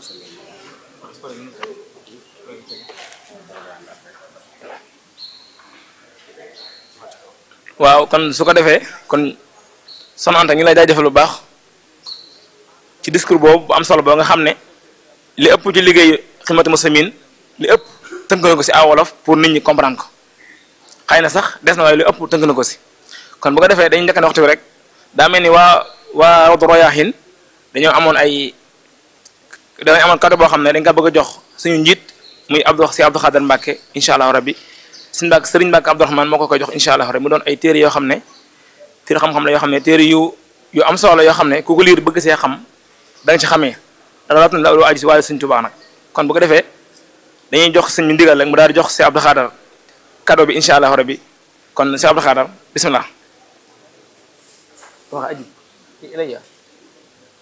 waaw kon su ko defee kon Soxna Anta ñu lay jaajëfal bu baax ci discours boobu bu am solo boo nga xam ne li ëpp ci liggéey Xidmatul Muslimin li ëpp tënk na ko si aw wolof pour nit ñi comprendre ko xëy na sax des na waaye li ëpp tënk na ko si kon bu ko defee dañuy njëkk ne waxtu bi rek daa mel ni waa waa Rawdu Rayaahiin dañoo amoon ay dañoo amoon kàddu boo xam ne dañ ko bëgg a jox suñu njiit muy Abdou si Abdou Khader Mbacke incha allah rabbi suñu Mbacke Serigne Mbacke Abdourahmane moo ko koy jox incha allah rabbi mu doon ay téere yoo xam ne téere xam-xam la yoo xam ne téere yu yu am solo yoo xam ne ku ko liir bëgg see xam da nga ci xamee rawaat na lu aju si wàllu Sëriñ Tuubaa nag kon bu ko defee dañuy jox suñu ndigal rek mu daal di jox si Abdou Khader cadeau bi incha allah rabbi kon si Abdou Khader bismillah wax aji ilayya